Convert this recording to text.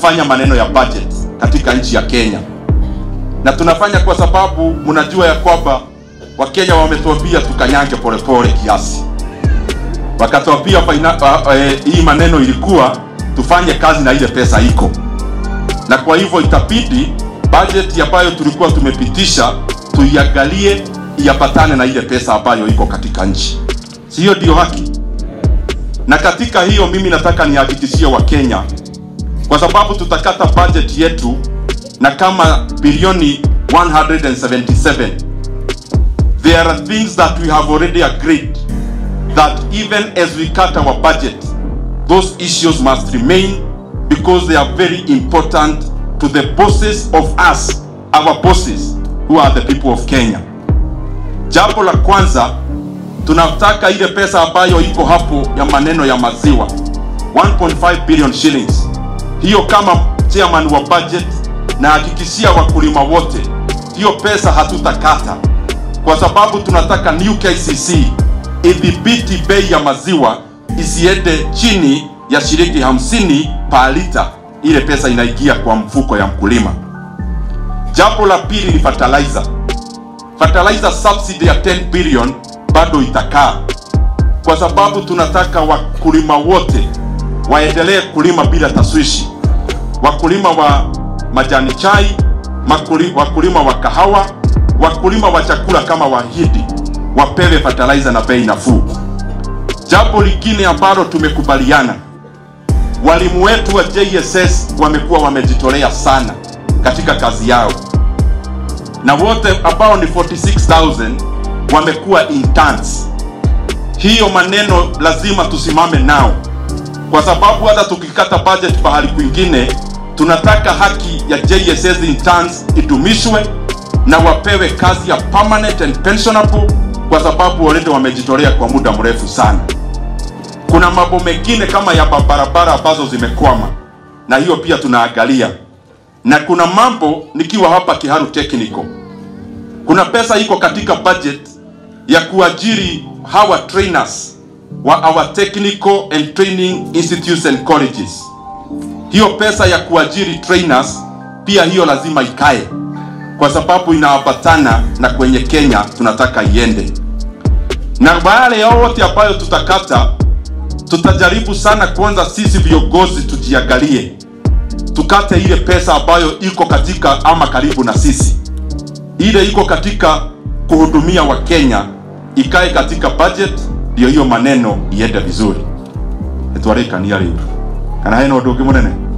kufanya maneno ya budget katika nchi ya Kenya, na tunafanya kwa sababu mnajua ya kwamba Wakenya wametuambia tukanyange polepole kiasi, wakatuambia faina- uh, eh, hii maneno ilikuwa tufanye kazi na ile pesa iko, na kwa hivyo itabidi budget ambayo tulikuwa tumepitisha tuiangalie iambatane na ile pesa ambayo iko katika nchi, si hiyo ndio haki? Na katika hiyo mimi nataka nihakikishie Wakenya, kwa sababu tutakata budget yetu na kama bilioni 177 there are things that we have already agreed that even as we cut our budget those issues must remain because they are very important to the bosses of us our bosses who are the people of Kenya jambo la kwanza tunataka ile pesa ambayo iko hapo ya maneno ya maziwa 1.5 billion shillings hiyo kama chairman wa budget na hakikishia wakulima wote hiyo pesa hatutakata kwa sababu tunataka new KCC idhibiti bei ya maziwa isiende chini ya shilingi hamsini pa lita ile pesa inaingia kwa mfuko ya mkulima jambo la pili ni fertilizer fertilizer subsidy ya 10 billion bado itakaa kwa sababu tunataka wakulima wote waendelee kulima bila taswishi wakulima wa majani chai makuli, wakulima wa kahawa wakulima wa chakula kama wahidi wapewe fertilizer na bei nafuu jambo lingine ambalo tumekubaliana walimu wetu wa JSS wamekuwa wamejitolea sana katika kazi yao na wote ambao ni 46000 wamekuwa interns. Hiyo maneno lazima tusimame nao, kwa sababu hata tukikata budget pahali kwingine, tunataka haki ya JSS interns idumishwe na wapewe kazi ya permanent and pensionable, kwa sababu already wamejitolea kwa muda mrefu sana. Kuna mambo mengine kama ya barabara ambazo zimekwama, na hiyo pia tunaangalia, na kuna mambo nikiwa hapa Kiharu Technical kuna pesa iko katika budget ya kuajiri hawa trainers wa our technical and training institutes and colleges. Hiyo pesa ya kuajiri trainers pia hiyo lazima ikae, kwa sababu inaambatana na kwenye Kenya tunataka iende, na wale yote ambayo tutakata, tutajaribu sana kwanza sisi viongozi tujiangalie, tukate ile pesa ambayo iko katika ama karibu na sisi ile iko katika kuhudumia Wakenya ikae katika budget, ndio hiyo maneno iende vizuri. Etwarikania riu kana hena undu ungi munene